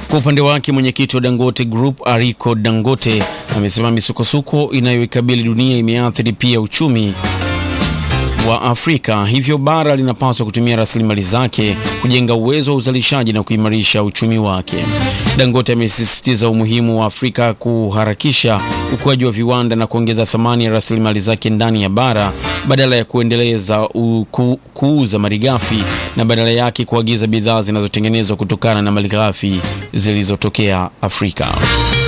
Kwa upande wake mwenyekiti wa Dangote Group Aliko Dangote amesema misukosuko inayoikabili dunia imeathiri pia uchumi wa Afrika, hivyo bara linapaswa kutumia rasilimali zake kujenga uwezo wa uzalishaji na kuimarisha uchumi wake. Dangote amesisitiza umuhimu wa Afrika kuharakisha ukuaji wa viwanda na kuongeza thamani ya rasilimali zake ndani ya bara badala ya kuendeleza ku, kuuza malighafi na badala yake kuagiza bidhaa zinazotengenezwa kutokana na malighafi zilizotokea Afrika.